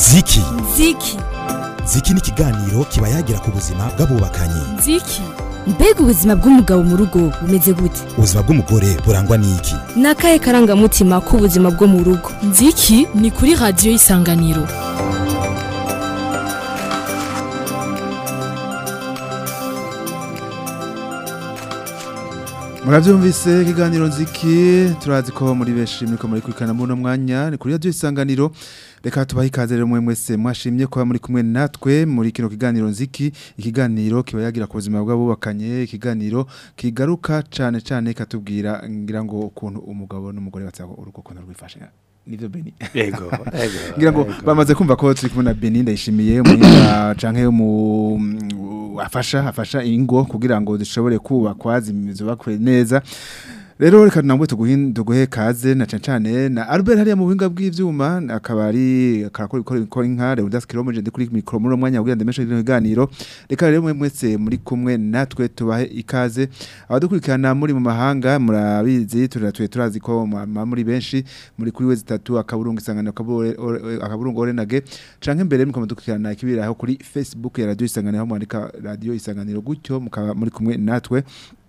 ziki ziki ziki ni ikiganiro kiba yagira ku buzima bw'abubakanye ziki mbega ubuzima bw'umugabo mu rugo bumeze gute ubuzima bw'umugore burangwa n'iki ni akahe karangamutima k'ubuzima bwo mu rugo nziki ni kuri radiyo y'isanganiro murabyumvise ikiganiro nziki turazi ko muri benshi muriko muri kurikana muri uno mwanya ni kuri radiyo isanganiro reka tubahe ikaze rero mwe mwese mwashimye kuba muri kumwe natwe muri kino kiganiro nziki ikiganiro kiba yagira ku buzima bw'abubakanye ikiganiro kigaruka cane cane katubwira ngira ngo ukuntu umugabo n'umugore batsaho urugo ukuntu rwifashe nivyo Beni Ego, ego. ngira ngo ego. bamaze kumva ko turi kumwe na Beni ndayishimiye umuhinga canke mu afasha afasha ingo kugira ngo zishobore kubakwa zubakwe neza rero reka nambwe tuguhe tuguhe kaze na cane cane na Albert hariya mu buhinga bw'ivyuma akaba ari akarakora ikora ikora inka Reudas Kilomeje ndi kuri micro muri uno mwanya kugira ndemeshe rino kiganiro reka rero mwe mwese muri kumwe natwe tubahe ikaze abadukurikirana muri mu mahanga murabizi turatuye turazi ko mwa- muri benshi muri kuri wezi tatu akaburungu isanganiro akabure- ore- akaburungu orenage canke mbere mukaba dukurikirana ikibiraho kuri Facebook ya radio isanganiro aho mwandika radio isanganiro gutyo mukaba muri kumwe natwe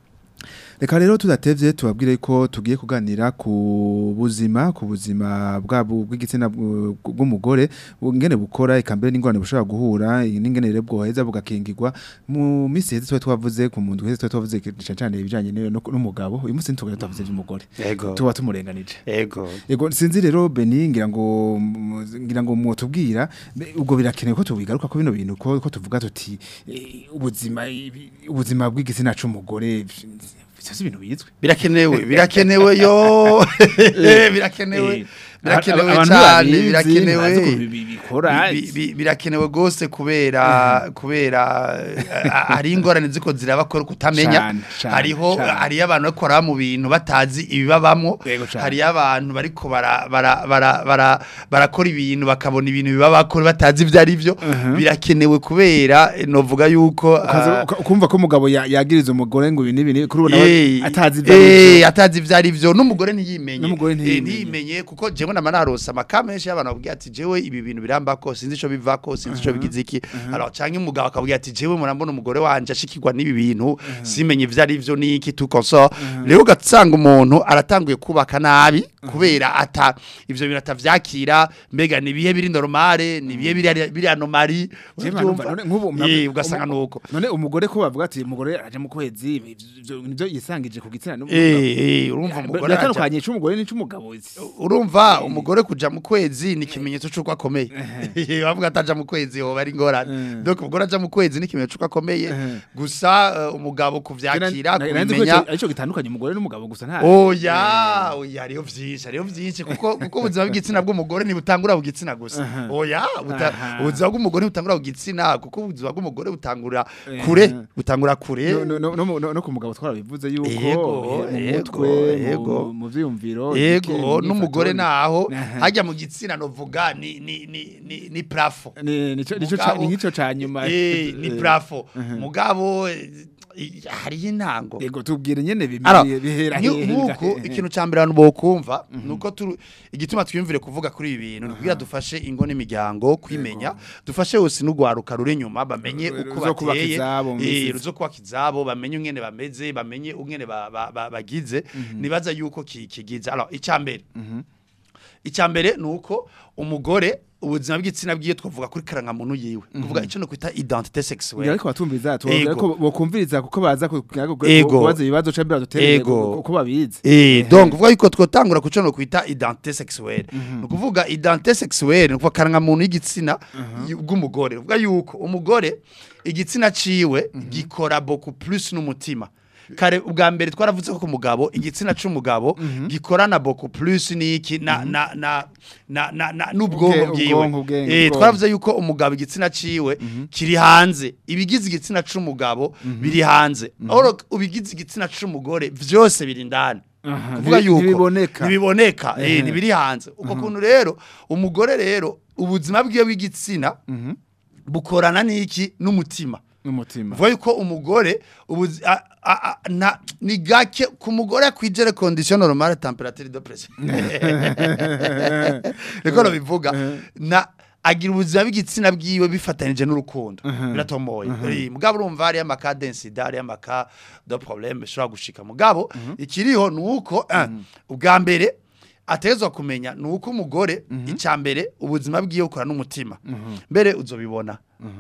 Reka rero tudatevye tubabwire ko tugiye kuganira ku buzima ku buzima bwabo bw'igitsina bw- bw'umugore ngene bukora ikambere n'ingorane bushobora guhura n'ingene rero bwoheza bugakingirwa mu misi heze twa twavuze ku muntu heze twa twavuze cyane cyane ibijanye n'iyo no- n'umugabo uyu munsi ntitugire twavuze by'umugore Ego. tuba tumurenganije Ego. Ego sinzi rero Beni ngira ngo mm, ngira ngo mwotubwira be- ubwo birakenewe ko tubigaruka ko bino bintu ko ko tuvuga tuti eh, ubuzima ibi- ubuzima bw'igitsina c'umugore byose ibintu bizwe Birakenewe, birakenewe yo. birakenewe. Birakenewe Abantu cyane, babizi, birakenewe. ntibazi ukuntu bi- bikora. Bi- bi- Birakenewe gose kubera kubera eh, ari ingorane ziko zirabakora kutamenya. Cane, cane, Hariho cane. hari abantu bakora mu bintu batazi ibibabamwo. Yego cane. Hari abantu bariko bara bara bara bara barakora ibintu bakabona ibintu bibabakora batazi ivyo ari byo. Birakenewe kubera eh, novuga yuko Ukaza- ah, uka- ukumva ko umugabo ya- yagiriza umugore ngo ibi n'ibi kuri ubu Eh, nawe atazi ibyo eh, arivyo. atazi ivyo ari byo n'umugore ntiyimenye N'umugore Eh, ntiyimenye. ntiyimenye kuko jewe nama narose amakame menshi y'abantu bakubwira ati jewe ibi bintu birambako sinzi ico bivako sinzi ico bigize iki alors canke umugabo akabwira ati jewe murambona umugore wanje ashikirwa n'ibi bintu simenye ivyo ari vyo niki tout consort rero ugasanga umuntu aratanguye kubaka nabi kubera ata ivyo bintu atavyakira mbega ni bihe biri normale ni bihe biri biri anomali Jewe numva, none nk'ubu mna- Eh, ugasanga umu- nuko none umugore ko bavuga ati umugore aje mu kwezi ibi- ivyo nivyo yisangije ku gitsina n'umugabo eh eh urumva umugore aja- biratandukanye c'umugore n'ic'umugabo urumva umugore kuja mu kwezi ni ikimenyetso c'uko akomeye bavuga ataja mu kwezi hoba ari ingorane donc umugore aja mu kwezi ni ikimenyetso c'uko akomeye gusa eh, umugabo kuvyakira kubimenya arico gitandukanye umugore n'umugabo gusa nta oya oya hariho vyinshi hariho vyinshi kuko kuko ubuzima bw'igitsina bw'umugore ntibutangura ku gitsina gusa oya buta- Aha. ubuzima bw'umugore ntibutangura ku gitsina kuko ubuzima bw'umugore butangura kure butangura kure no, no, no, no, no ku mugabo twarabivuze yuko Yego, eh, mu yego, mutwe yego. mu- mu vyiyumviro Ego imyifato, n'umugore naho Aha. hajya mu gitsina novuga ni ni ni ni, ni plafo ni nico nico Mugabo- ca- ni nk'ico ca nyuma eh ni Eh, plafo mugabo eh, i- hariyo intango yego tubwire nyene Alors, bimeye bihera nyu- hehe nk'uku nga- ikintu ca mbere abantu bokumva nuko turu igituma twiyumvire kuvuga kuri ibi bintu kugira dufashe ingo n'imiryango kwimenya dufashe hose n'ugwaruka ruri inyuma bamenye Ru- uko ruzokubaka bateye izabo mu eh, misizi. ruzokubaka izabo bamenye ungene bameze bamenye ungene ba- ba- ba- bagize nibaza yuko ki- kigize alors icambere icambere nuko umugore ubuzima bw'igitsina bwiye twavuga kuri karangamuntu yiwe kuvuga ico no kwita identité ngira sexuelle ariko batumviriza tubabwira Ego. ko bokumviriza kuko baza ku- ku- Ego. kubaza ibibazo ca mbere dutereye Ego. kuko babizi Eh, donc uvuga yuko twotangura kuco no kwita identité sexuelle. Mm Nukuvuga identité sexuelle nukuvuga karanga muntu y'igitsina bw'umugore. Uvuga yuko umugore igitsina ciwe gikora beaucoup plus n'umutima. Kare ubwa mbere twaravuze ko ku mugabo igitsina c'umugabo gikorana beaucoup plus niki na na na na na, na n'ubwonko Ubwe- ubwonko, bwiwe. ubwenge, Eh ubwonko. twaravuze yuko umugabo igitsina ciwe kiri hanze. Ibigize igitsina c'umugabo biri hanze. Oro ubigize igitsina c'umugore vyose biri ndani. kuvuga Ntibi- yuko ntibiboneka. ntibiboneka eh Ehe. ntibiri hanze uko kuntu rero umugore rero ubuzima bwiwe bw'igitsina bukorana n'iki n'umutima n'umutima vuga yuko umugore ubuzi a- a- a- na ni gake ku mugore akwijere condition normale temperature de pression niko no bivuga na agira ubuzima bw'igitsina bwiwe bifatanije n'urukundo biratomoye Eh, mugabo urumva hariyo amaka densida hariyo amaka de problème bishobora gushika mugabo ikiriho ni uko eh, ubwa mbere atezwa kumenya ni uko umugore icya mbere ubuzima bwiwe bukora n'umutima mbere uzobibona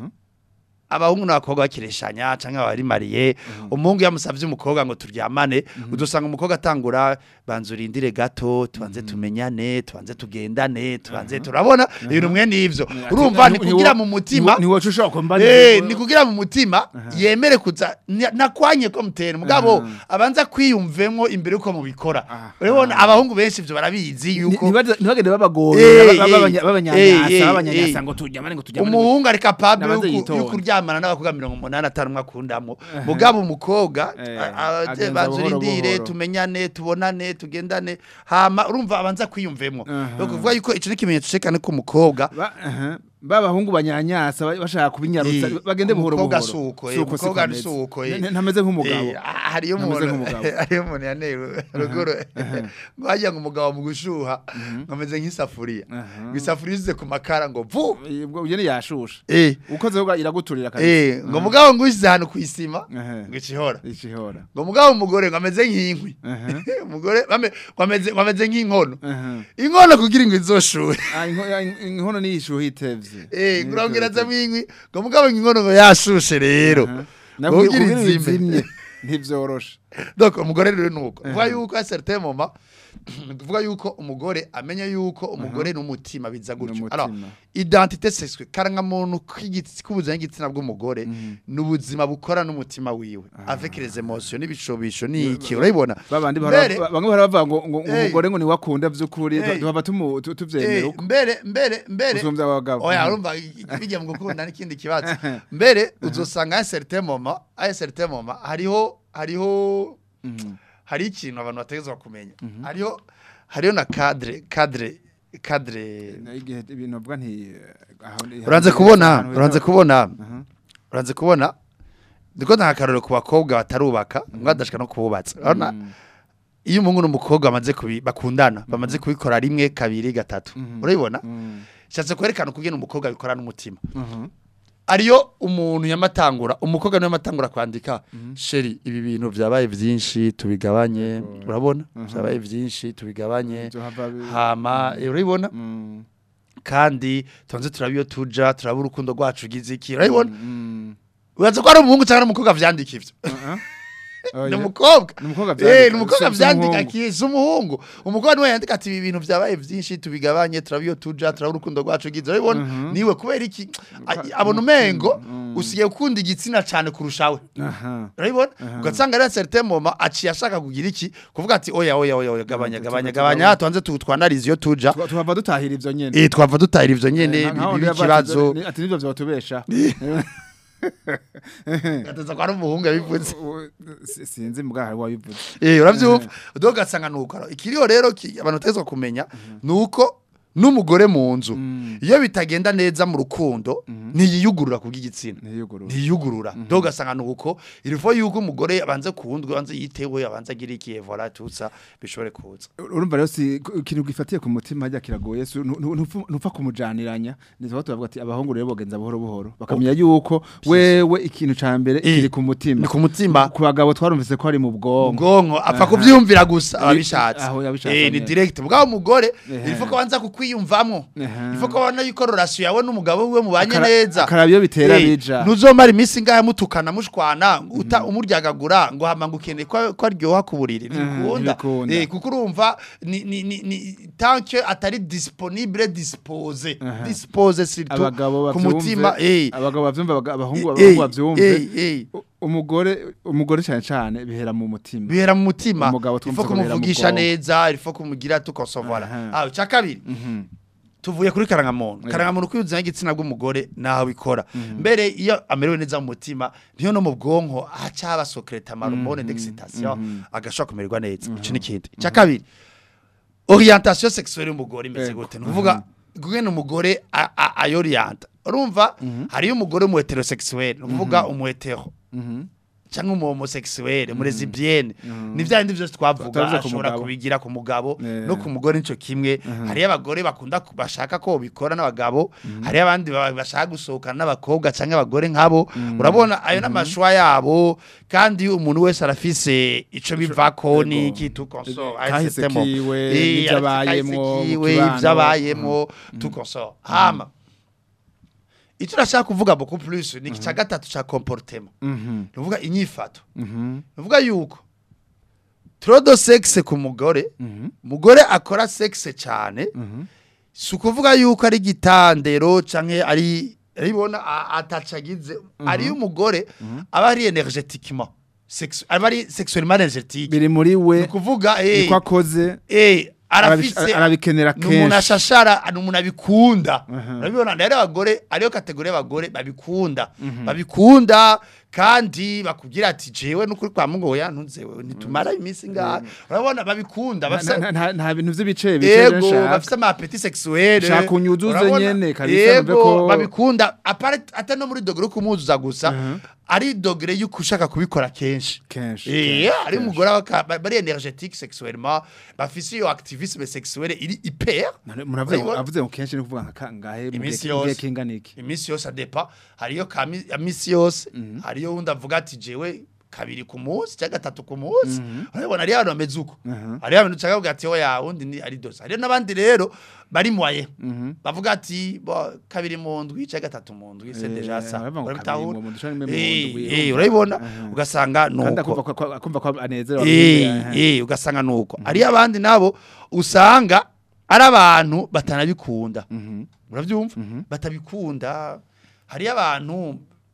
abahungu n'abakobwa bakireshanya cyangwa bari mariye umuhungu yamusabye umukobwa ngo turyamane udusanga umukobwa atangura banza urindire gato tubanze tumenyane tubanze tugendane tubanze turabona ibintu mwe n'ivyo urumva ni kugira mu mutima ni wowe ushobora kumva Eh, ni kugira mu mutima yemere kuza ni- nakwanye ko mutera mugabo abanza kwiyumvemwo imbere uko mubikora Aha. urabona abahungu benshi ivyo barabizi yuko ntibagende babagora Eh, baba- eh, babanya- eh, babanyanyasa eh, babanyanyasa eh. ngo tujyamane ngo tujyamane ngo- umuhungu ari capable Nabanze yo ku- yitonde. yo kuryamana n'abakobwa mirongo umunani atanu umwe akundamo mugabo umukobwa Eh, a- a- agenza banza buhoro urindire buhoro. tumenyane tubonane tugendane hama urumva abanza kwiyumvemwo Aha. ni ukuvuga yuko ico ni ikimenyetso cekane ko umukobwa Ba- aha. babahungu banyanyasa ba- bashaka kubinyarutsa Eh, bagende buhoro buhoro umukobwa suko, eh, Suko umukobwa siko ameze. suko, eh. N- n- ntameze nk'umugabo Eh, ah, hariyo Ntameze umuntu nk'umugabo. hariyo umuntu yanewe ruguru ngo hajya ngo umugabo mu gushuha ngo ameze nk'isafuriya Aha. ngo isafuriya isize ku makara ngo vu Eh, ubwo ugene yashusha eh ukoze ubwo iraguturira kabisa eh ngo mugabo ngo ushyize ahantu ku isima Aha. ngo ikihora ikihora ngo mugabo umugore ngo ameze nk'inkwi Aha. umugore bame- ngo ameze ngo ameze nk'inkono Aha. inkono kugira ngo izoshuhe Ah, inko- ah, in- inkono niyishuha itevye eh ngurambwira azamo inkwi ngo mugabo ngo inkono ngo yashushe rero Nabwo Kugira kugira izime. izimye ntivyoroshe donc umugore rero nuko vuga yuko a certain moment tuvuga yuko umugore amenya yuko umugore n'umutima biza gutyo N'umutima. alors identité sexuelle karanga muntu k'igitsi k'ubuzima bw'igitsina bw'umugore n'ubuzima bukora n'umutima wiwe avec les émotions n'ibishobisho n'iki urabibona babandi Mbere- bahora- bamwe bahora bavuga ngo ngo ngo Eh. umugore ngo niwakunda vy'ukuri Eh. tuhava tumu- tu- tuvyemera Eh, uko mbere mbere mbere usumvya abagabo oya urumva bijya mu gukunda n'ikindi kibazo mbere uzosanga a certain moment a certain moment hariho hariho Mhm. hari ikintu abantu bategezwa kumenya hariho hariho na cadre cadre cadre Na igihe ibintu bavuga nti aho ni- uranze aho- kubona ahantu uranze heza- kubona Aha. uranze kubona ndiko nta karorero ku bakobwa batarubaka ngo badashika no kububatsa urabona Mm. iyo umuhungu n'umukobwa bamaze kubi bakundana bamaze kubikora rimwe kabiri gatatu Mhm. urabibona Mm. shatse kwerekana ukugena umukobwa bikora n'umutima Mhm. ariyo umuntu yamatangura umukobwa niwe yamatangura kwandika sheri ibi bintu byabaye byinshi tubigabanye urabona byabaye byinshi tubigabanye Vyohava bi- hama eh, urabibona Mm. kandi tubanze turaba iyo tuja turaba urukundo rwacu ugize iki urabibona Mm. uraza ko ari umuhungu cyangwa ari umukobwa vyandika ivyo Uh-uh. ni Oya. umukobwa Ni umukobwa Eh, vyandika, ni umukobwa si- si vyandika umuhungu. kisi umuhungu umukobwa niwe yandika ati ibi bintu vyabaye vyinshi tubigabanye turaba iyo tuja turaba urukundo rwacu ugize urabibona Mhm. niwe kubera iki a- abona umengo Mm. usigaye ukunda igitsina cane kurushawe Aha. urabibona Aha. ugasanga ari certain moment aciye ashaka kugira iki kuvuga ati oya oya oya oya gabanya Mm, gabanya tuba- gabanya tubanze tu- twanarize iyo tuja Tuba- tuhava dutahira ivyo nyene eh twava dutahira ivyo nyene Nka- nkaho bibi yavuze ikibazo ati- ati nivyo vyotubesha gateza kwa ari umuhungu yabivuze Si- sinzi mbwa hari wabivuze eh uravyumva do gasanga nuko ikiriho rero ki- abantu tezwa kumenya nuko n'umugore mu nzu iyo bitagenda neza mu rukundo ntiyiyugurura kubw'igitsina ntiyugurura ntiyugurura do gasanga nuko irifo yuko umugore abanze kuwundwe abanze yitewe abanze agira iki evora tutsa bishobore kuza urumva rero si ku- ikintu gifatiye ku mutima hajya kiragoye si- nu- nu- ntupfa ntupfa kumujaniranya nitwa tubavuga ati abahungu rero bogenza buhoro buhoro bakamenya yuko wewe ikintu ca mbere Eh, kiri ku mutima ni ku mutima ku bagabo twarumvise ko ari mu bwonko ubwonko apfa Aha. kuvyumvira gusa ababishatse aho yabishatse eh ni nyene. direct bwa umugore Ehe. irifo ko banza kukwiyumvamwo Ehe. irifo ko babona yuko relation yawe n'umugabo wiwe mubanye Akara- neza akaraba iyo bitera Eh, bija ntuzomara iminsi ngahe mutukana mushwana uta umuryagagura ngo hama ngo ukeneye ko ko aryoha ku buriri ntibikunda ntibikunda. eh kuko urumva ni ni ni, ni tant que atari disponible dispose Aha. dispose surtout abagabo ku mutima bavyumve eh abagabo bavyumve abaga- abahungu eh, abahungu bavyumve eh, eh. U- umugore umugore cyane cyane bihera mu mutima bihera mu mutima Umugabo twumva ifo ko bihera mu kumuvugisha bwonko. neza ifo kumugira tukosovora Aha. ah cya kabiri Mhm. tuvuye kuri karangamuntu Yeah. karangamuntu kwiyuzanya igitsina bw'umugore naho bikora mbere iyo amerewe neza mu mutima niyo no mu bwonko haca haba secreta marumone d'excitation agashobora kumererwa neza ico ni kindi cya kabiri orientation sexuelle y'umugore imeze Yego. gute nuvuga gugena umugore a- a- ayorienta urumva hariyo umugore mu heterosexuel nuvuga umu hetero Mhm. cyangwa umu homosexuel mu lesbienne ni bya bindi byose twavuga Tutavuze ku ashobora mugabo. kubigira ku mugabo Eh. no ku mugore nico kimwe hariyo abagore bakunda ku- bashaka ko bikora n'abagabo hariyo abandi ba- bashaka gusohokana n'abakobwa cyangwa abagore nkabo urabona ayo n'amashwa yabo kandi umuntu wese arafise ico bivako Yego. n'iki tukonso Kahise kiwe, n'ivyo abayemwo mu kibano. ivyo abayemwo tukonso hama icyo urashaka kuvuga beaucoup plus ni iki cya gatatu cya comportement Mhm. nuvuga inyifato Mhm. nuvuga yuko trodo sexe ku mugore Mhm. mugore akora sexe cyane Mhm. si ukuvuga yuko ari igitandero canke ari aribona atacagize ari umugore aba ari energetiquement sex aba ari sexuellement energetique biri muri ni we ukuvuga eh niko akoze eh arabish- arafise arabikenera ni umuntu kenshi ashashara ni umuntu abikunda Aha. urabibona rero abagore ariyo kategori y'abagore babikunda babikunda kandi bakubwira ati jewe n'ukuri kwa mungu oya ntunzewe nitumara iminsi ngaha urabona babikunda bafise Nta- nta nta bintu vy'ibice bice yego nshaka. bafise amapeti sexuelle Shaka unyuzuze urabona? nyene, kabisa, yego numve ko- babikunda apare ata no muri dogere yo kumuzuza gusa Mhm. ari dogere y'uko ushaka kubikora kenshi kenshi Eh, kenshi, ari kenshi. umugore waka- ba- bari energetique sexuellement bafise iyo activisme sexuelle iri hyper None muravuze ngo Urabibona? avuze ngo kenshi ni kuvuga nka kangahe mu Iminsi gihe- mu gihe yose. kingana iki iminsi yose adepa hariyo ka mi- ya misi yose hariyo wundi avuga ati jewe kabiri ku munsi cyangwa gatatu ku munsi urabibona hariyo abantu bameze uko Mhm. hariyo abantu ushaka kuvuga ati oya wundi ni ari dose hariyo n'abandi rero bari moye Mhm. bavuga ati bo kabiri mu ndwi cyangwa gatatu mu ndwi c'est Eh, déjà ça baravuga ngo urabitahura? kabiri mu ndwi canke mu Eh, ndwi, eh, urumva? urabibona Aha. ugasanga kandi nuko akumva ko- ko- akumva ko anezerewe Eh, ameze, eh, ugasanga nuko hariyo abandi nabo usanga ari abantu batanabikunda Mhm. urabyumva Mhm. batabikunda hariyo abantu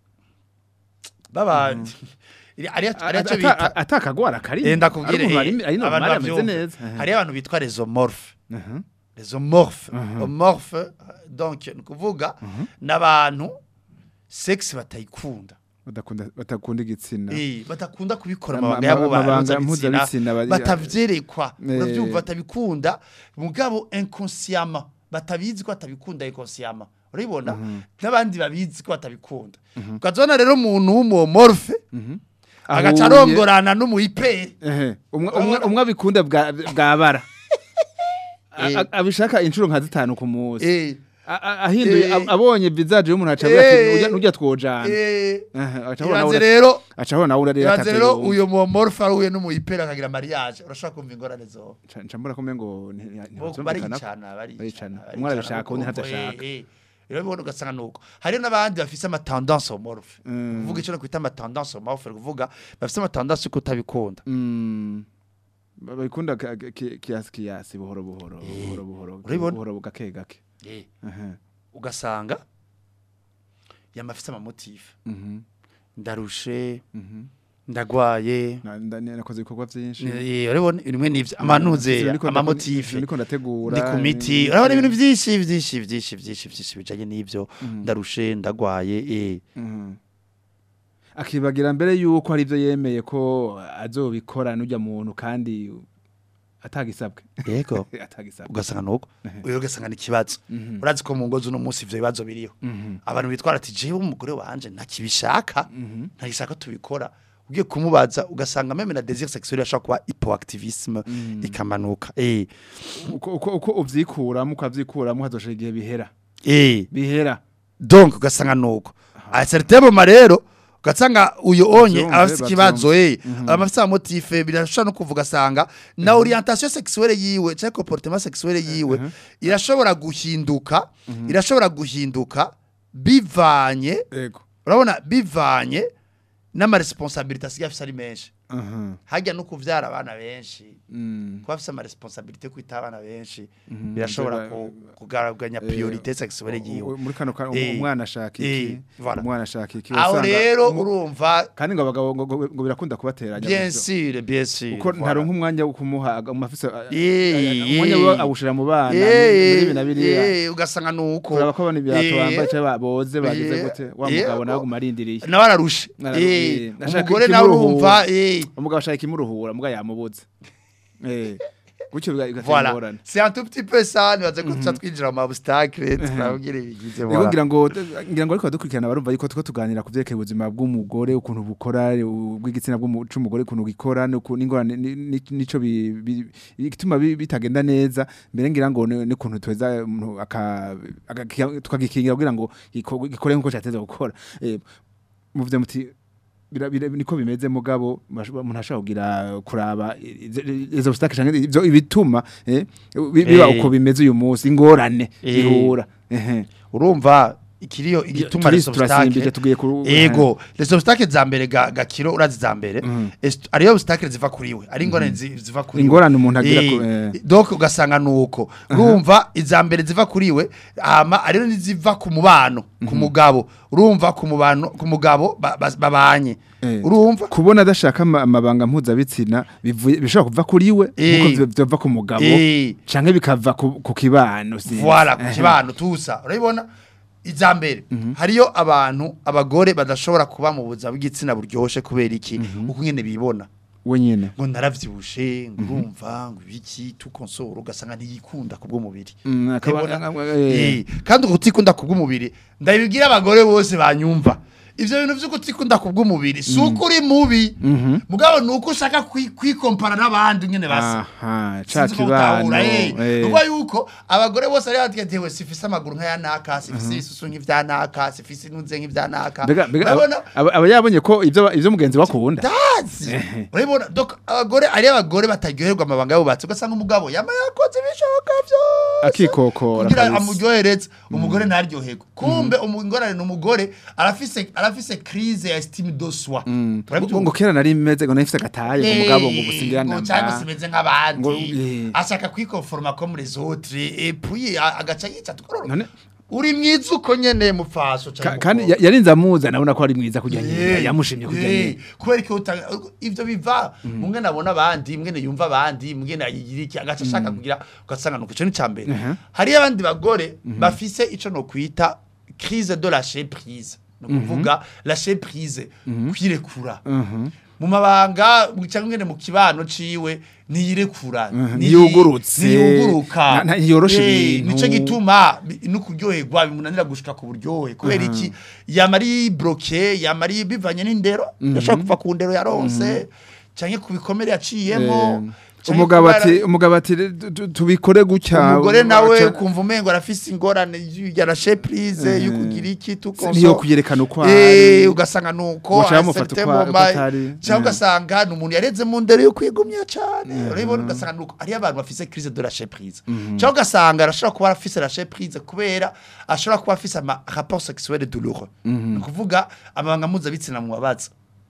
baba hariyo hariyo icyo Ata- bita atakagwara kari Eh, ndakubwire ari eh, ari abantu normal ameze bavyumva. neza Aha. hariyo abantu bitwa resomorphe Aha. resomorphe Mhm. omorphe donc ni ukuvuga n'abantu sex batayikunda badakunda batakunda igitsina Eh, batakunda kubikora Ama- amabanga yabo ama- amabanga mpuzabitsina mpuzabitsina bari- batavyerekwa Eh. uravyumva batabikunda mugabo inconsciemment batabizi ko batabikunda inconsciemment urabibona n'abandi babizi ko batabikunda ukazona rero umuntu w'umomorphe Mhm. agaca Ahuye- arongorana n'umuyiperi Ehe. umwe umwe- umwe abikunda bwa bwabara A- Eh. a- abishaka inshuro nka zitanu ku munsi eh A- a- ahinduye Eh. ab- abonye visage y'umuntu aca Eh. ati nujya twojana eh Aha, aca abona ibanze nawe- rero aca abona nawe urarira ibanze rero atavyo uyo momorphe ahuye n'umuyiperi akagira mariage urashobora kumva ingorane zo Nca- nca mbona ko umengo nti- nti- ntibazumvikana. baricana Baricana. baricana Umwe arabishaka, undi ntavyashaka. rero bibona ugasanga nuko hariyo n'abandi bafise amatendance homorphe Mm. kuvuga icyo no kwita amatendance homorphe kuvuga bafise amatendance yo kutabikunda Mm. Ba- babikunda ka- ka- ki- kiyasi kiyasi buhoro buhoro buhoro buhoro Urabibona? buhoro gake gake Aha. ugasanga yamafise amamotife Mhm. ndarushe Mhm. ndagwaye Na- nda- nakoze ibikorwa byinshi Eh, urabona bimwe n'ivyo amanuze Ivyo niko ndako- amamotife ivyo niko ndategura ndi ku miti urabona ibintu byinshi byinshi byinshi byinshi byinshi bijanye n'ivyo ndarushe ndagwaye eh Mhm. akibagira mbere yuko hari ibyo yemeye ko azobikora n'ujya muntu kandi atagisabwe yego atagisabwe ugasanga nuko uyo ugasanga ni ikibazo Mhm. urazi ko mu ngo z'uno munsi ivyo bibazo biriho Mhm. abantu bitwara ati jewe umugore wanje ntakibishaka Mhm. ntakishaka tubikora ugiye kumubaza ugasanga meme na désir sexuel ashobora kuba hypoactivisme ikamanuka eh uko uko uko uvyikuramo ukavyikuramo hazoshira igihe bihera eh bihera donc ugasanga nuko a certain moment rero ugasanga uyo onye Bavyumve, abafite ikibazo eh Mhm. abafite amotife birashobora no kuvuga asanga na orientation sexuelle yiwe cyangwa comportement sexuelle yiwe irashobora guhinduka irashobora guhinduka bivanye ego urabona bivanye n'amaresponsabilité asigaye afise ari menshi aha hajya no kuvyara abana benshi mm kuba afise amaresponsabilité kwita abana benshi Mhm. birashobora Biba- ku- kugaraganya Eh, priorité sexuelle yiwe U- muri kano ka- Eh, umwana ashaka eh, iki voilà. umwana ashaka iki aho wasanga rero umu- urumva kandi ngo abagabo ngo- ngo ngo birakunda kubateranya bien gutyo. sûr bien sûr uko voilà. ntaronka umwanya wo kumuha umafise Eh, umwanya eh. we awushira mu bana Eh, muri ibi na biriya eh, ugasanga nuko kuraba ko abana ibirato Eh, bambaye cyangwa boze bagize eh, gute wa eh, mugabo nawe ko- gumarindiriye nawe ararushe Nara- Eh, eh, nashaka umugore nawe ikimuruhura. urumva eh, umugabo ashaka ikimuruhura muga yamubuze eh gutyo biga- bigatera voilà ingorane c'est un tout petit peu ça nibaze ko tuca twinjira mu obstacle turabwira ibigize Ego voilà ngira ngo ngira ngo ariko dukurikirana barumva yuko tuko tuganira ku vyerekeye ubuzima bw'umugore ukuntu bukora ubw'igitsina bw'umu- c'umugore ukuntu gikora n'uku- n'ingorane ni- ni- nico bi- bi- igituma bi- bitagenda neza mbere ngira ngo ni- n'ukuntu tweza umuntu aka aka- tukagikingira kugira ngo giko- gikore nkuko cyateza gukora Eh, muvuze muti bira- bira- niko bimeze mugabo masho- umuntu ashobora kugira kuraba izo- izo obstacle canke ivyo ibituma eh, bi- biba Eh. uko bimeze uyu munsi ingorane Eh. zihura ehe urumva ikiriyo igituma les turisi turasimbije obstacles tugiye ku ego les obstacles za mbere ga gakiro urazi za mbere Mhm. est- ariyo obstacles ziva kuri we ari ingorane zi- ziva kuri we. Ingorane umuntu agira Eh, ku- eh. donc ugasanga nuko urumva iza mbere ziva kuri we hama ariyo niziva ku mubano ku mugabo urumva ku mubano ku mugabo ba- ba- babanye Eh. urumva kubona adashaka ama- amabanga mpuzabitsina bivuye bishobora kuva kuri we Eh. nkuko byo- byova ku mugabo Eh. canke bikava ku ku kibano sinzi. Voilà, ku Ehe. kibano tusa. Urabibona? Iza mbere hariyo abantu abagore badashobora kuba mu buzima bw'igitsina buryoshe kubera iki uko nyene bibona we nyene ngo naravyibushe ngo urumva ngo ibiki tukonsoro ugasanga ntiyikunda kubwo mubiri Mm, akaba- Urabibona? eh. Eh, kandi ukutikunda kubwo mubiri ndabibwira abagore bose banyumva ivyo bintu vyo kutikunda kubwo mubiri si uko uri mubi mugabo ni uko ushaka kwi- kwikompara n'abandi nyene basa aha ca Sinzi ko kibano utahura, eh. eh. Nukuvuga yuko abagore bose ari bategetewe sifise amaguru nk'aya naka sifise isusu nk'ivya naka sifise intuze nk'ivya naka mbega mbega urabona aba aba yabonye ko ivyo ivyo mugenzi wakunda ndazi urabona donc abagore ari abagore bataryoherwa amabanga yubatse ugasanga umugabo yama yakoze ibishoboka vyose akikokora kugira kabisa. amuryohereze umugore ntaryoherwe kumbe umugore ni umugore arafise arafise crise ya estime de soi ngo ngo kera nari meze ngo nafise agataye ngo mugabo ngo gusingira cyangwa namba simeze Ngo, nk'abandi eh. ashaka kwikonforma comme les autres et puis a- agaca yica tukorora None- uri mwiza uko nyene mupfaso Ka- kandi ya- yarinze amuza nabona ko ari mwiza kujya nyine yamushimye kujya nyine kubera ko uta- ivyo biva mwe nabona abandi mwe yumva abandi mwe nayigira iki agaca ashaka kugira ugasanga nuko ico ni cambere hari abandi bagore bafise ico no kwita crise de lâcher prise no kuvuga lâcher prise kwirekura mu mabanga cyangwa ngene mu kibano ciwe niyirekura Mhm, ni- ntiyugurutse, ntiyuguruka na- na- ntiyorosha Eh, ibintu. nico gituma bi- no kuryoherwa bimunanira gushika ku buryohe kubera iki yama ari bloqué yama ari bivanye n'indero yashobora kuva ku ndero yaronse canke ku bikomere yaciyemo Eh, canke umugabo kubera- ati umugabo ati tu- tu- tubikore gutya umugore nawe aca- kumva umengo arafise ingorane yarashe prise yo kugira iki tukonso niyo kuyerekana uko Eh, ari ugasanga nuko Waca à un bamufata certain uko- uko moment, atari. cyangwa Mm. ugasanga ni umuntu yareze mu ndero yo kwigumya cyane urabibona ugasanga nuko ari abantu bafise crise de lâcher prise cyangwa ugasanga arashobora kuba afise lâcher prise kubera ashobora kuba afise ama rapport sexuel douloureux ni ukuvuga amabanga mpuzabitsina mu babaza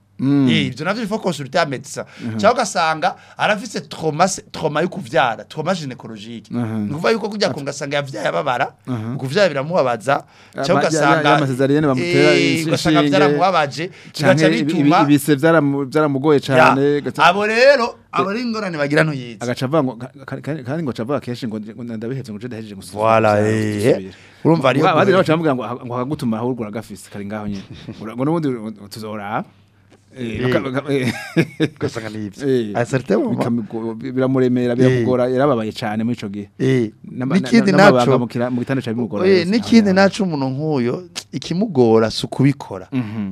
Eh, ivyo navyo bifo consulter un médecin cyangwa ugasanga arafise trauma se- trauma yo kuvyara trauma gynécologique ni ukuvuga yuko kujya kunga asanga yavyaye ababara kuvyara biramubabaza cyangwa ya- ya- ugasanga y'amasezeriyene bamutera eh, ugasanga inshinge, vyaramubabaje bigaca canke ibi- bituma ibi- ibise vyaramu- vyaramugoye cane Ya, gaca- abo rero abo ari ingorane bagira ntuyizi agaca avuga ngo ka- ka- ka- kandi ngo acavuga kenshi ngo ngo ndabihevye ngo je ndahejeje gusuzuma Voilà, gusa, eh, gusubira. urumva ariyo abandi nabo guhera. bacamubwira ngo ngo akagutuma ahubwo uragafise kari ngaho nyene Ura- ngo n'ubundi tuzoraba Eh, baka- baka- eh, ugasanga ni ivyo eh, à certain moment bikamigo- biramuremera biramugora yarababaye cane muri ico gihe eh N'ama- n'ikindi na- n'amabanga naco mu kira- mu gitanda ca bimugora eh, yose. n'ikindi Ah, naco umuntu nk'uyo ikimugora si ukubikora mhm.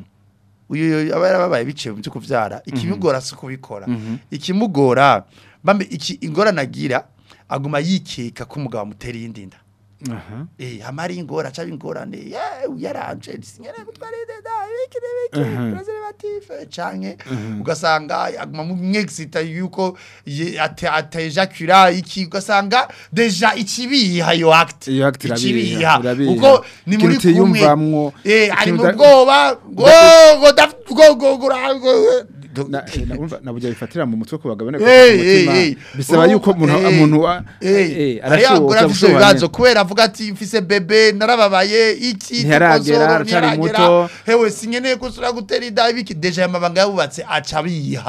uyu aba yarababaye biciye mu byo kuvyara ikimugora si ukubikora ikimugora bambe iki ingorane agira aguma yikeka ko umugabo amutera iyindi nda Aha. eh hamari ingora aca ingorane yeah yaranje sinyere gutwara inda ibiki n'ibiki preservative canke ugasanga aguma mu mwexita yuko ye- ate atejacula iki ugasanga deja ikibiha yo act Iyo act irabiha, ikibiha irabiha. uko ni muri Ikintu kumwe utiyumvamwo, eh ari ikintu mu uda- bwoba go go daf go go go ra- go- Na- eh, na- urumva, naburya bifatira mu mutwe ku bagabo ne Eh, ku eh, mutima. eh. bisaba yuko umuntu Eh, umuntu wa- eh, eh, hariyo abagore arashoboka afise gushoboka ibibazo kubera avuga ati mfise bebe narababaye iki Ntiharagera, tukosoro, aracari ntiharagera. muto. hewe sinkeneye gusura gutera inda ibiki deja aya mabanga yabubatse aca abiha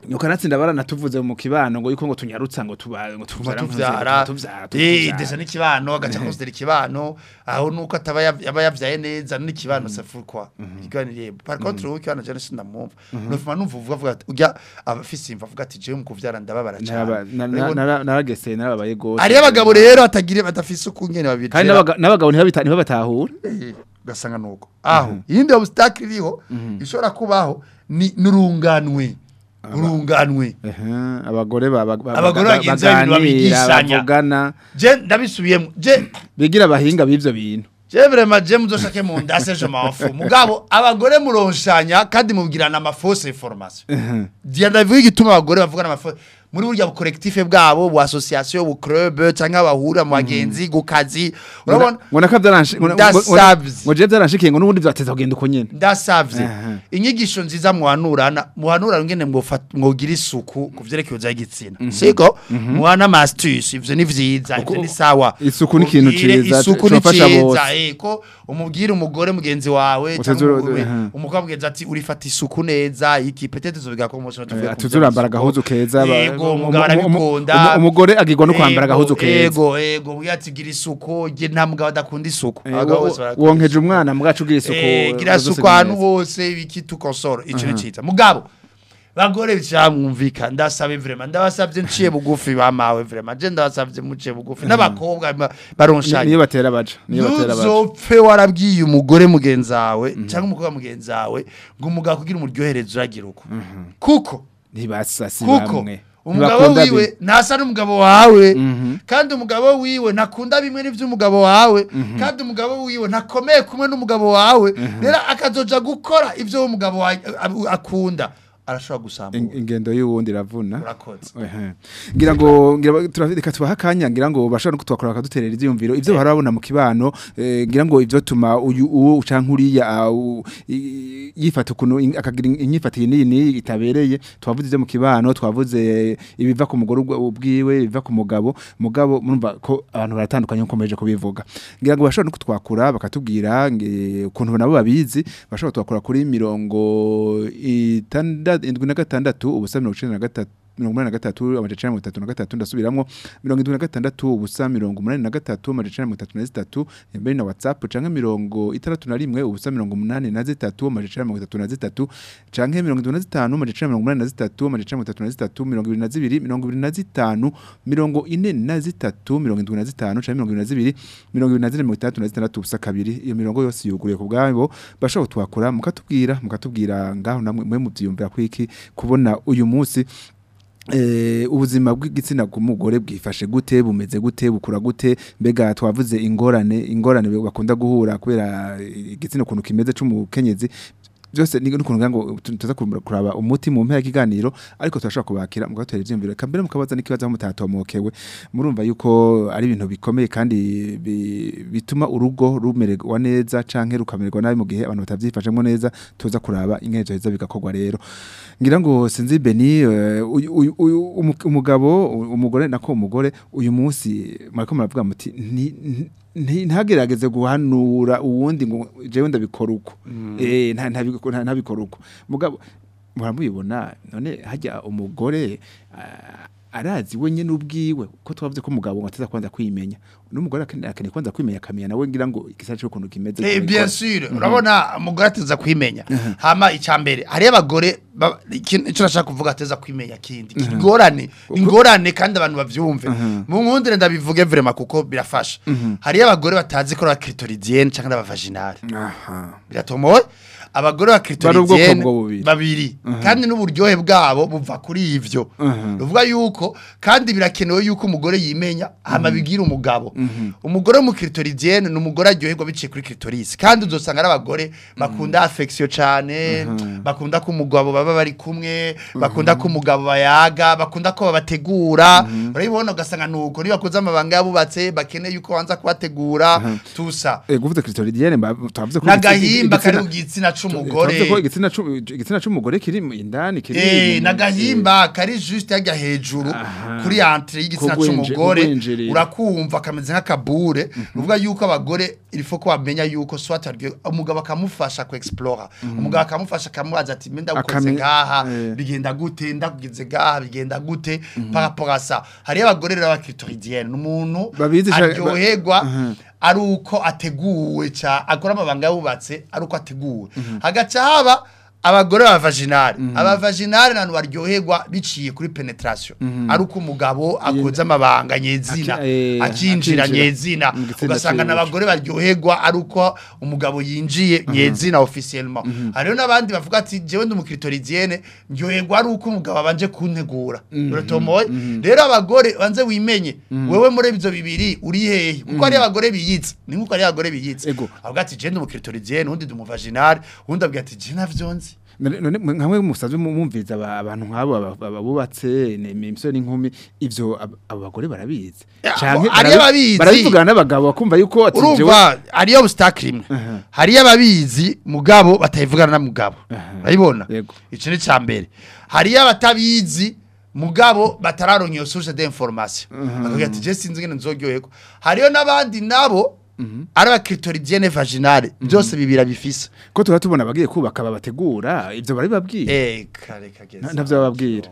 ukanatsinda baranatuvuze mu kibano ngo yuko ngo tunyarutsa ngo tuba ngo tuva tuvyara tuvyara tuvyara eh ndetse n'ikibano agaca konsidera ikibano aho nuko ataba yav- yaba yavyaye neza n'ikibano safurwa iganiriye par contre wowe ikibano cyane sindamwumva nufuma numva uvuga avuga ati ujya abafise imva avuga ati jewe mu kuvyara ndababara Naraba- cyane na- na- nara- naragese narabaye gose ari abagabo rero batagira badafise ukungene babiri kandi n'abaga- n'abagabo ntibabita- ntibabatahura ugasanga nuko aho iyindi obstacle iriho ishobora kubaho ni nurunganwe urunganwe Ehe, abagore baba- baba- Abagore ba- bagenzi babiri baganira babigishanya. bavugana je ndabisubiyemo je bigira abahinga b'ivyo bintu je vraiment je muzoshake mu ndase je m'enfou mugabo abagore muronshanya kandi mubwirana ama fausse information dia ndavuga igituma abagore bavugana ama fausse muri burya bu collectif bwabo bu association bu club canke abahura mu bagenzi ku kazi urabona ngo naka byaranshe ngo- ngo- ngo- Ndasavye. ngo je byaranshikiye ngo n'ubundi vyateza kugenda uko nyene ndasavye Aha. inyigisho nziza muhanurana muhanurana ngene mwofata- mwogira isuku ku vyerekeye uza igitsina siko muhana ama astuce ivyo ni vyiza ivyo ni sawa isuku ni ikintu Mubwire ciza, isuku ni cofasha ciza bose. eh ko umubwire umugore mugenzi wawe Utazura- cyangwa umugore- aha. umukobwa mugenzi ati urifata isuku neza iki petete zobiga ko umunsi tuvuye ku tuzurambara vy'isuku. agahuzu keza ba- yego umu- umugabo umu- arabikunda umu- umugore agirwa no kwambara Yego, agahuzu keza yego yego ubwo ati gira isuku je nta mugabo adakunda isuku Eh, Abagabo wo- bose barakunda wonkeje umwana mugacu ugira isuku Eh, gira zose isuku ahantu neza. hose biki tukosora ico ni ciza mugabo bagore cyamwumvika ndasabe vraiment ndabasabye nciye bugufi bamawe vraiment je ndabasabye muciye bugufi n'abakobwa ba- Ni- baronshanye niyo batera baca niyo batera baca ntuzopfe warabwiye umugore mugenzi wawe cyangwa umukobwa mugenzi wawe ngo umugabo kugira umuryohereze uragira uko kuko ntibasasi kuko bamwe umugabo Ntibakunda wiwe bimwe. ntasa n'umugabo wawe Mhm. kandi umugabo wiwe ntakunda bimwe n'iby'umugabo wawe kandi umugabo wiwe ntakomeye kumwe n'umugabo wawe rero akazoja gukora ibyo umugabo wawe a- akunda arashobora In- gusambura ingendo y'uwundi iravuna urakoze Ehe. ngira ngo ngira ba- tura- reka tubaha akanya ngira ngo bashobora no kutwakora bakaduterera ivyiyumviro ivyo barabona mu kibano eh, ngira ngo ivyo tuma uyu uwo canke uriya ah, u- i- yifata ukuntu in- akagira in- inyifatire niyi niyi itabereye twavuze ivyo mu kibano twavuze ibiva ku mugore ubwo- ubwiwe ibiva ku mugabo mugabo murumva ko abantu baratandukanye nko meje kubivuga ngira ngo bashobora no kutwakura bakatubwira nge- ukuntu nabo babizi bashobora kutwakura kuri mirongo itandatu indwi na gatandatu ubusa mirongo icenda na gatatu mirongo umunani na gatatu amajana icenda na mirongo itatu na gatatu ndasubiramwo mirongo indwi na gatandatu ubusa mirongo umunani na gatatu amajana icenda na mirongo itatu na zitatu mbere na whatsapp canke mirongo itandatu na rimwe ubusa mirongo umunani na zitatu amajana icenda na mirongo itatu na zitatu canke mirongo indwi na zitanu amajana icenda na mirongo umunani na zitatu amajana icenda na mirongo itatu na zitatu mirongo ibiri na zibiri mirongo ibiri na zitanu mirongo ine na zitatu mirongo indwi na zitanu canke mirongo ibiri na zibiri mirongo ibiri na zine mirongo itandatu na zitandatu ubusa kabiri iyo mirongo yose yuguruye ku bwabo bashobora kutwakura mukatubwira mukatubwira ngaho namwe mwe muvyiyumvira kwiki kubona uyu munsi Eh, ubuzima bw'igitsina bw'umugore bwifashe gute bumeze gute bukura gute mbega twavuze ingorane ingorane bakunda guhura kubera eh, igitsina ukuntu kimeze c'umukenyezi byose ni n'ukuntu ngira ngo tu- tuza kumbura- kuraba umuti mu mpera y'ikiganiro ariko turashobora kubakira mugatera ivyiyumviro eka mbere mukabaza n'ikibazo aho mutatomokewe murumva yuko ari ibintu bikomeye kandi bi- bituma urugo rumererwa neza canke rukamererwa nabi mu gihe abantu batavyifashemo neza tuza kuraba inkezo heza bigakorwa rero ngira ngo sinzi Beni eh, uyu- uyu- uyu- umu- umugabo umugore nako umugore uyu munsi mariko muravuga muti nti- nti- nti- ntagerageze guhanura uwundi ngo jewe ndabikora uko eh nta ntabiko- nta- ntabikora uko mugabo muramubibona none hajya umugore ah, arazi we nyene ubwiwe ko twavuze ko umugabo ngo ateza kwanza kwimenya n'umugore akeneye akeneye kwanza kwimenya akamenya nawe ngira ngo igisata cy'ukuntu kimeze Eh, kubikora. bien sûr urabona umugore ateza kwimenya hama icambere hari abagore ba- ikintu ico nashaka kuvuga ateza kwimenya kindi ingorane ingorane kandi abantu bavyumve mu nkundire ndabivuge vraiment kuko birafasha hari abagore batazi ko clitoridienne canke abavaginale aha biratomoye abagore ba Bari ubwoko clitoridienne bwo bubiri. babiri kandi n'uburyohe bwabo buva kuri ivyo ruvuga yuko kandi birakenewe yuko umugore yimenya hama bigira umugabo umugore mu clitoridienne ni umugore aryoherwa biciye kuri clitoris kandi uzosanga ari abagore bakunda affection cane bakunda ko umugabo baba bari kumwe bakunda ko umugabo bayaga bakunda ko babategura urabibona ugasanga nuko nibakoze amabanga yabubatse bakeneye yuko wanza kubategura tusa Eh kuvuze clitoridienne mba- twavuze ko n'agahimba kari igitsina- ku gitsina twavuze c'umugore ko igitsina c'u- igitsina c'umugore kiri mu- indani kiri Eh, mu- nagahimba kari juste hajya hejuru Aha. kuri entre y'igitsina Kugwinji- c'umugore kugwinjirira. urakumva kameze kameze nk'akabure uvuga yuko abagore ilifo ko bamenya yuko swat aryo umugabo akamufasha ku explore umugabo akamufasha akamubaza ati menda ukoze Akame- ngaha eh. bigenda gute ndakugize ngaha bigenda gute par rapport à ça hari abagore rero bakritoridienne n'umuntu Babizi sha- ba- aryoherwa Mhm. ari uko ateguwe ca akora amabanga yubatse ari uko ateguwe hagaca haba abagore ba vaginale aba vaginale nantu baryoherwa biciye kuri penetration ari uko umugabo akoze amabanga nyezina Aki- eh, akinjira akinjira nyezina mu gitsina ugasanga ciwe. n'abagore baryoherwa ari uko umugabo yinjiye nyezina officiellement hariho n'abandi bavuga ati jewe ndi umukritoridienne ndyoherwa ari uko umugabo abanje kuntegura uratomoye rero abagore banze wimenye wewe muri ibyo bibiri uri hehe kuko ari abagore biyitse ni nkuko ari abagore biyitse Ego. avuga ati je ndi umukritoridienne undi ndi umuvaginale undi abwira ati je navyonzi None- none mwe- nkamwe musanzwe mu- mumviza aba- abantu nk'abo aba- aba- bubatse ne- imisore n'inkumi ivyo ab- abo bagore barabizi Ya, Canke abo- ari barabi- ababizi. barabivugana n'abagabo bakumva yuko ati jewe urumva hariyo obstacle imwe hariyo ababizi mugabo batayivugana na mugabo urabibona Yego. ico ni ca mbere hariyo abatabizi mugabo batararonka iyo source d'information akavuga ati je sinzi ngene nzoryoherwa hariyo n'abandi nabo ari abakritoridienne vaginale byose bibira bifise ko tuba tubona abagiye kubaka babategura ivyo barabibabwira eh kare kageze ntavyo bababwira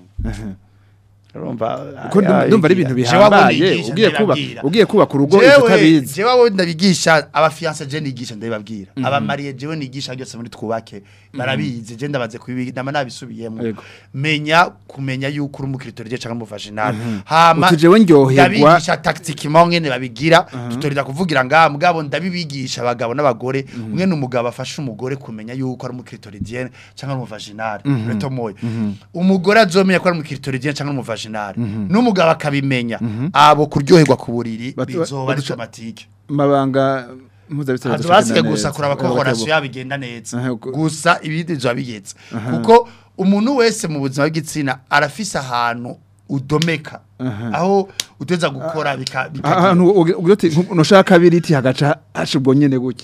urumva ko ndumva ndumva ari ibintu bihambaye ugiye kubaka ugiye kubaka urugo ivyo jewe utabizi jewe abo ndabigisha abafiance je nigisha ndabibabwira abamariye jewe nigisha byose muri twubake barabizi je ndabaze kubibi ndama nabisubiyemo Yego. menya kumenya yuko uri umukritorije cyangwa umuvaginal hama Uti jewe ndyoherwa- ndabigisha tactiquement ngene babigira tutorida kuvugira ngaha mugabo ndabibigisha abagabo n'abagore mwene umugabo afasha umugore kumenya yuko ari umukritoridienne cyangwa ari umuvaginal reto moyo umugore azomenya ko ari umukritoridienne cyangwa ari umuvaginal n'umugabo akabimenya abo kuryoherwa ku buriri Batu- bizoba ari baduca- automatique mabanga mpuzabitsina Hazo adashakana basike neza. gusa kuraba ko Aho horasyo batebo- yabigenda neza Aha, uko- gusa ibindi bizoba bigetse kuko umuntu wese mu buzima bw'igitsina arafise ahantu udomeka aho uteza gukora bika bikagira. ahantu ugi- ugira uti nku- nushaka kabiri iti hagaca hasha ubwo nyene gutya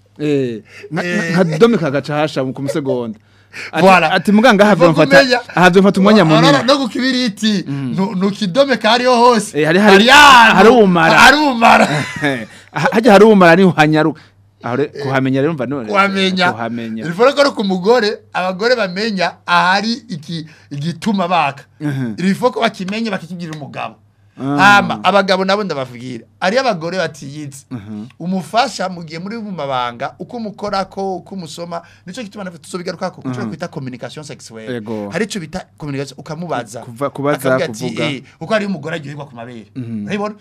eh nka- Eh. nka domeka hagaca hasha ku musegonda Ati- Voilà. ati muganga Uva ahavyo mfata kumenya- ahavyo mfata umwanya Ora- munini no ku kibiriti nu- nukidomeka hariho hose Eh, hari- hari- ahantu- hari umumara. hari umumara Eh, ha- hajya hari umara niho hanyaruka aho re- kuhamenya rero mva none kuhamenya kuhamenya rivura ko ari ku mugore abagore bamenya ahari iki igituma baka rivura ko bakimenye bakikibwira umugabo hama abagabo nabo ndabavugira ari abagore batiyizi umufasha mugiye muri mu mabanga uko umukora ko uko umusoma nico gituma nafite tuzobigaruka ko kuco kwita communication sexuelle Ego. hari ico bita communication ukamubaza Kuva- kubaza, Akavuga ati, kuvuga. eh, uko ari umugore aryoherwa ku mabere urabibona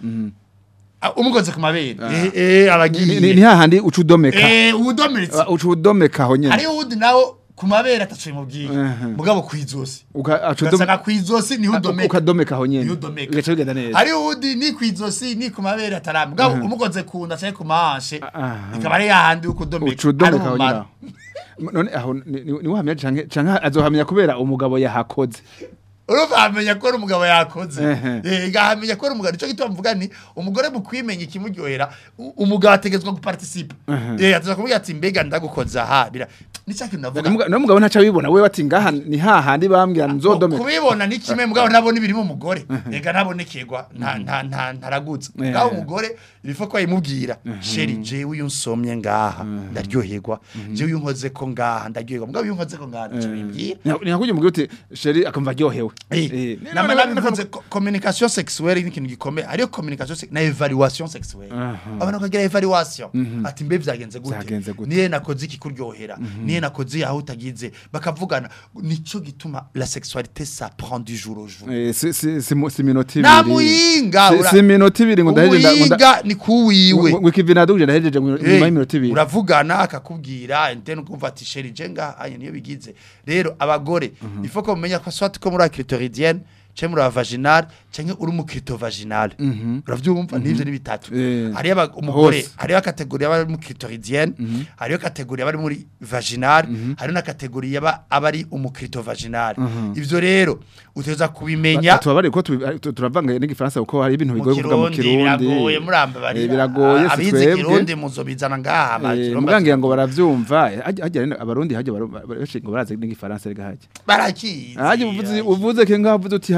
Ah, umugoze ku mabere eh eh Ni- ni ni abagiye hahandi uca udomeka eh udomeretse Uh, uca udomeka aho nyene hariho uwundi nawe ku mabere atacuye mu bwiga Mhm. mugabo ku izosi Uka- aca udom- ugasanga ku izosi niho a- udomeka ukadomeka aho nyene niho udomeka bigaca bigenda neza hariho uwundi ni ku izosi ni ku mabere ataramba mugabo umugoze ku nda cyangwa ku mahanshe Aha. ikaba ari yahandi uko udomeka uca udomeka aho umumaro. nyene aho. none aho ni- ni- niwe uhamya canke canke azohamya kubera umugabo yahakoze urumva amenya ko ari umugabo yakoze Ehe. eh gahamenya ko ari umugabo nico gituma mvuga ni umugore mu kwimenya ikimuryohera u- umugabo ategetswe guparticipa eh ataza kuvuga ati mbega ndagukoza ha bira ni cya kintu navuga no mugabo ntaca bibona we bati ngaha ni hahandi bambwira nzodomeka kubibona ni kimwe mugabo ntabona ibiri mu mugore rega ntabonekegwa nta nta nta ntaragutse Eh. ngaho umugore ilifo ko ayimubwira sheri jewe uyu nsomye ngaha ndaryoherwa jewe uyu nkoze ko ngaha ndaryoherwa mugabo uyu nkoze ko ngaha nicyo bimbwira ni nka kugira umugore uti sheri akumva aryohewe Eh, nama none- nabivuze ko- communication sexuelle ni ikintu gikomeye hariyo communication sex- na evaluation sexuelle abantu bakagira evaluation ati mbe vyagenze Vyagenze gute gute? niye nakoze iki kuryohera niye nakoze aho utagize bakavugana nico gituma la sexualité ça prend du jour au jour Eh, si si si mu- si minota ibiri nta muhinga Si- ura- si minota ibiri ngo ndaheje nda- ngo nda- umuhinga ni kuwiwe ngo ikivina duje ndahejeje ngo nyuma y'iminota ibiri uravugana akakubwira ntene ukumva ati sheri jenga aya niyo bigize rero abagore ifo ko mumenya ko soit ko muri acrytoridienne cyangwa muri vaginal cyangwa uri mu vaginal uravyumva nivyo ni bitatu Eh, hariyo aba- umugore hose. hariyo kategori y'abari mu clitoridienne hariyo kategori y'abari muri vaginal hariyo na kategori y'aba abari vaginal ivyo rero uteza kubimenya tubabare ko tubi- tu- turavanga n'igifaransa kuko hari ibintu mu bigoye kuvuga mu kirundi kirundi biragoye muramba bari Eh, biragoye si abizi twebwe kirundi muzobizana ngaha Eh, bakiromba mugangira ngo baravyumva eh, hajya hajya rero abarundi hajya baru- benshi ngo barazi n'igifaransa rega hajya barakizi hajya uvuze uvuze ke ngaho uvuze uti hajya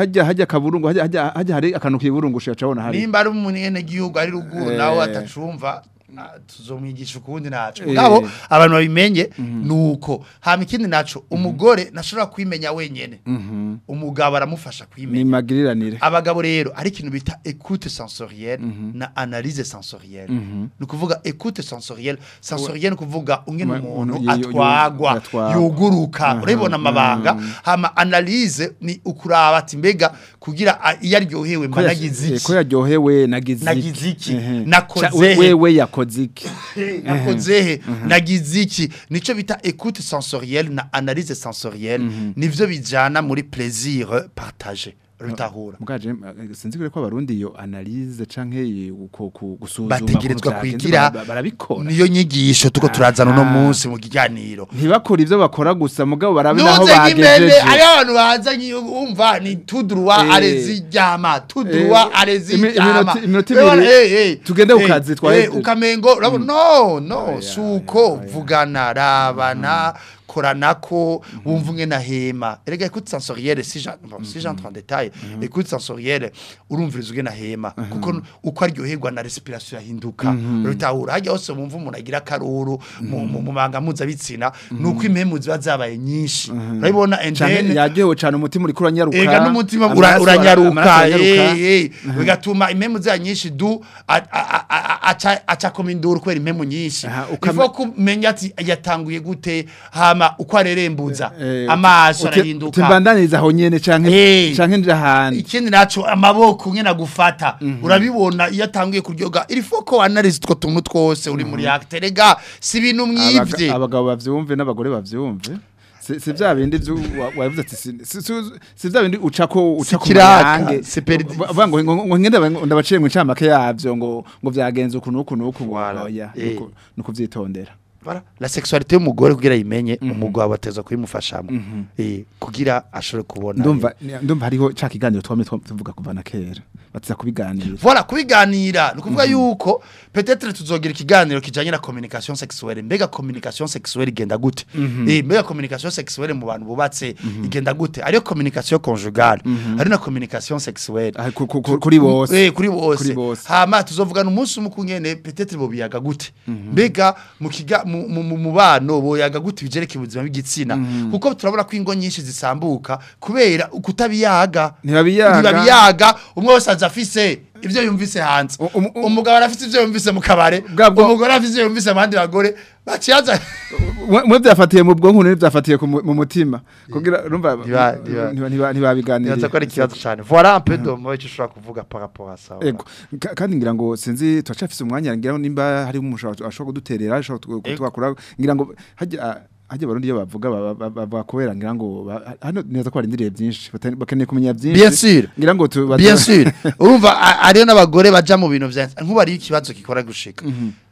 hajya hajya kaburungu hajya hajya hajya hari akantu kiburungusha cabona hari nimba ari umunene gihugu ari ruguru Eh. nawe atacumva ah, tuzomwigisha ukundi naco Eh. ngabo abantu babimenye nuko hama ikindi naco umugore nashobora kwimenya wenyene umugabo aramufasha ni kwimenya magiriranire abagabo rero ari ikintu bita écoute sensorielle na analyse sensorielle ni ukuvuga écoute sensorielle sensorielle ni ukuvuga ungene Umuntu umuntu yo- yo- atwagwa atwagwa. yuguruka urabibona amabanga hama analyse ni ukuraba ati mbega kugira a- iyo aryohewe mba nagize Eh, iki ko yaryohewe nagize Nagize iki? Ehe. Nakoze Ca- we- he? wewe yakoze iki nakoze he nagize iki nico bita écoute sensorielle na analyse sensorielle nivyo bijana muri plaisir partagé rutahura mugaje eh, sinzi kure ko abarundi iyo analyse canke i- uko ku- gusuzuma bategerezwa ukuntu vyagenze, kwigira bara- barabikora niyo nyigisho tuko turazana uno Ah. munsi mu kiganiro ntibakora ivyo bakora gusa mugabo barabe naho nuze nk'imbere bagejeje ari abantu bazanye umva ni tudurwa Eh. areziryama tudurwa Eh, areziryama iminota- iminota Urabona, ibiri, eh, eh, tugende ku eh, kazi, twaheze. eh, ukamengo urabona no no Aya, suko aya, aya. vugana rabana koranako wumva umwe nahema erega écoute sensorielle si j'en bon, si j'entre en détail écoute sensorielle urumviriza ugena hema kuko uko aryoherwa na respiration yahinduka rutahura hajya hose wumva umuntu agira akaruru mu mu- mu manga mpuzabitsina nuko impemu ziba zabaye nyinshi urabibona and canke then yaryohewe cane umutima uriko uranyaruka ega n'umutima amaraso ura- ara- uranyaruka amaraso aranyaruka. eh, eh. bigatuma impemu za nyinshi du a- a- a- a- aca aca koma induru kubera impemu nyinshi Aha, ukame- ifo kumenya ati yatanguye gute hama uko arerembuza Eh, amaso uti- arahinduka utimbandaniza aho nyene canke Eh. canke nje ahandi ikindi naco amaboko ngena gufata urabibona iyo atanguye kuryoga ilifo ko analyze utwo tuntu twose uri muri acte rega si ibintu mwivye Abaga- abagabo bavyumve n'abagore bavyumve si si vya bindi vyu wa- wavuze ati si- si si- si vya bindi ucako ucako kiraka, mayange si perdi- bavuga ngo ngo- ngo ngende aba- ndabaciye mu ncamake yavyo ngo ngo vyagenze uku nuku nuku Voilà. oya Eh. nuku- nuku vyitondera Voilà. La sexualité y'umugore kugira yimenye umugabo ateza kuyimufashamo eh kugira ashobore kubona ndumva ndumva hariho ca kiganiro twamye twa- tuvuga kuva na kera batiza kubiganira Voilà kubiganira ni ukuvuga yuko peut-être tuzogira ikiganiro kijanye na communication sexuelle mbega communication sexuelle igenda gute eh mbega communication sexuelle mu bantu bubatse igenda gute ariyo communication conjugale ari na communication sexuelle Ah, ku- ku- ku- kuri bose Eh kuri bose. Kuri bose. Hama tuzovugana umunsi umwe kungene peut-être bo biyaga gute. Mbega mu kiga mu mu- mu mubano boyaga gute bijereke ubuzima bw'igitsina. Kuko turabona ko ingo nyinshi zisambuka kubera ukutabiyaga. Ntibabiyaga. Ntibabiyaga umwe wese aza afise ivyo yumvise hanze. U- um- um- Umugabo arafise ivyo yumvise mu kabare. Bwa bwo- Umugore afise ivyo yumvise mu bandi bagore. Baciyaza. mwe mwe vyafatiye mu bwonko n'ibyo vyafatiye ku mu mu mutima kugira urumva Ntiba- ntiba- ntiba- ntiba- ntibabiganiriye Nibaza ko ari ikibazo cyane. Voilà un peu de moi icyo ushobora kuvuga par rapport à ça. voilà. Ego Ka- kandi ngira ngo sinzi turacafise umwanya ngira ngo nimba hari umuntu ashobora kuduterera ashobora Ego. kutwakura ngira ngo hajya hajya barundi iyo bavuga ba- ba- ba- bakubera ngira ngo ba- hano neza ko barindiriye byinshi bata- bakeneye kumenya byinshi Bien sûr. ngira ngo tu bien sûr urumva a- ariyo n'abagore baja mu bintu vya nkuba ari ikibazo gikora gushika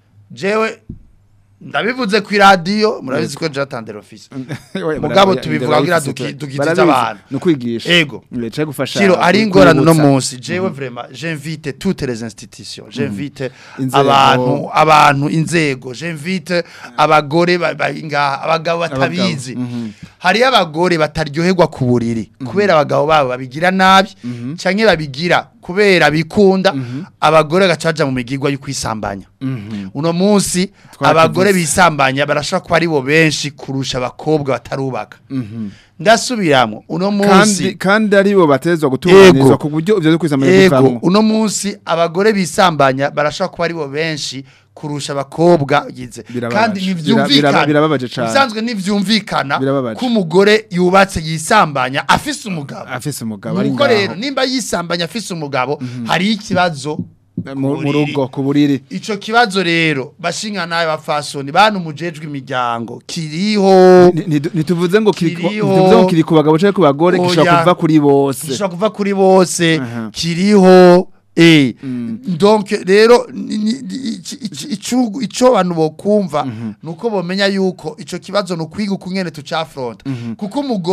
jewe ndabivuze ku radio murabizi ko jatandera office Mugabo tubivuga kugira duki- dukitize abantu. nukwigisha Ego. cyo gufasha Kiro ari ku- ingorane no kwibutsa. munsi jewe vraiment j'invite toutes les institutions j'invite Inzego. abantu abantu inzego j'invite abagore ba- bari ngaha abagabo batabizi mhm. hari abagore bataryoherwa ku buriri kubera abagabo babo babigira nabi canke babigira kubera bikunda abagore gacaja mu migirwa yo kwisambanya uno munsi Twarakivuze. abagore bisambanya barashobora kuba ari bo benshi kurusha abakobwa batarubaka ndasubiramo uno kandi munsi kandi ari bo batezwa gutunganizwa Ego. ku buryo ivyo byo kwisamanya ego bivamwo uno munsi abagore bisambanya barashobora kuba ari bo benshi kurusha abakobwa yize Birababaje. kandi Bira- ntivyumvikana bira- birababaje cane. bisanzwe ntivyumvikana Birababaje. ko umugore yubatse yisambanya afise umugabo afise umugabo ari nuko rero ngaho nimba yisambanya afise umugabo hari ikibazo mu mu buriri. rugo ku buriri ico kibazo rero bashinga nawe bafasoni bantu mujejwe imiryango kiriho Ni- ni- ntituvuze ngo kiri ku- Kiriho. ntituvuze ngo kiri ku bagabo canke ku bagore gishobora Oya. kuva kuri bose gishobora kuva kuri bose Aha. kiriho eh donc rero ni- ni- ni- ici- ici- icu- ico abantu bokumva nuko bomenya yuko ico kibazo no kwiga ukungene tucafronta kuko umugore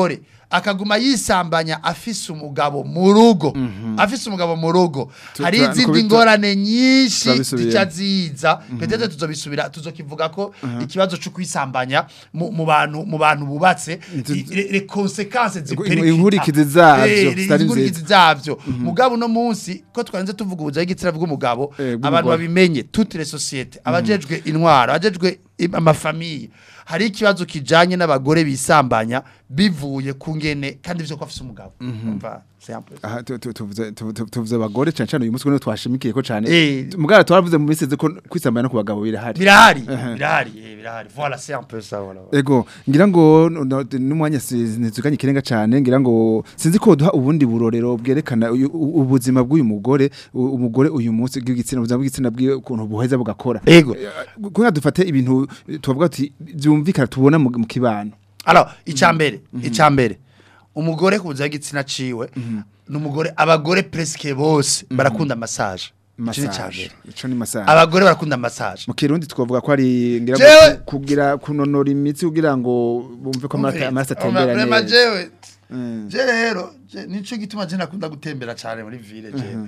akaguma yisambanya afise umugabo mu rugo afise umugabo mu rugo Tu- hari tura- izindi kubitu- ngorane nyinshi turabisubiramo. zica ziza petete tuzobisubira tuzokivuga ko ikibazo cyo kwisambanya mu mu bantu mu bantu bubatse Itu- i- le- le consequences Inkurikizi ziperikita zavyo, Eh, zitari inkurikizi zavyo mugabo no munsi ko twarenze tuvuga ubuzayi igitsina bw'umugabo Eh, bw'umugore. abantu babimenye toutes les sociétés abajejwe intwaro abajejwe im- amafamiye hari ikibazo kijanye n'abagore bisambanya bivuye ku ngene kandi byo ko afise umugabo umva c'est un peu ça. aha tu- tu- tuvuze tu- tu- tuvuze abagore cyane cyane uyu munsi niho twashimikiye ko cyane Eh. mugara twaravuze mu minsi ko kwisambanya no ku bagabo birahari birahari birahari eh, birahari voilà c'est un peu ça voilà Ego ngira ngo no- no- n'umwanya ntizuganye ikirenga cyane ngira ngo sinzi ko duha ubundi burorero bwerekana uyu- u- ubuzima bw'uyu mugore u- umugore uyu munsi bw'igitsina ubuzima bw'igitsina bw'ukuntu buheza bugakora ego kugira dufate ibintu tuvuga ati byumvikana tubona mu mu kibano alors icambere icambere umugore ku buzayi igitsina ciwe n'umugore abagore presque bose barakunda massage Ico ni massage icambere. ico ni massage abagore barakunda massage mu kirundi twavuga ko ari ngira Jewe- ngo ku- kugira kunonora imitsi kugira ngo bumve ko amaraso amaraso atembera Vraiment neza jewe Mm. je rero je- nico gituma je nakunda gutembera cyane muri ville je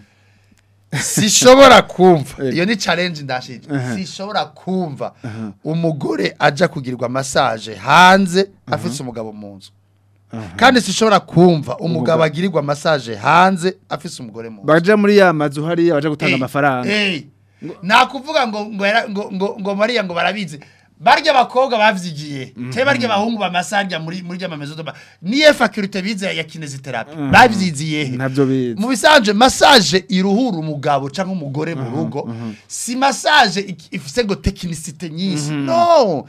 sishobora kumva Ego. iyo ni challenge ndashije Mhm. sishobora kumva umugore aja kugirirwa massage hanze afite umugabo mu nzu kandi sishobora kumva umugabo agirirwa massage hanze afise umugore mu nzu baja muri ya mazu hariya baja gutanga Eh, amafaranga eh. nakuvuga ngo ngo yara- ngo ngo ngo Maria ngo barabizi barya abakobwa bavyigiye te barya abahungu bamasarya muri muri rya mamezo doma niye faculté bize ya kinesiotherapy bavyiziye he? ntabyo bizi mu bisanje massage iruhura umugabo canke umugore mu rugo si massage ik- ifise ngo technicité nyinshi no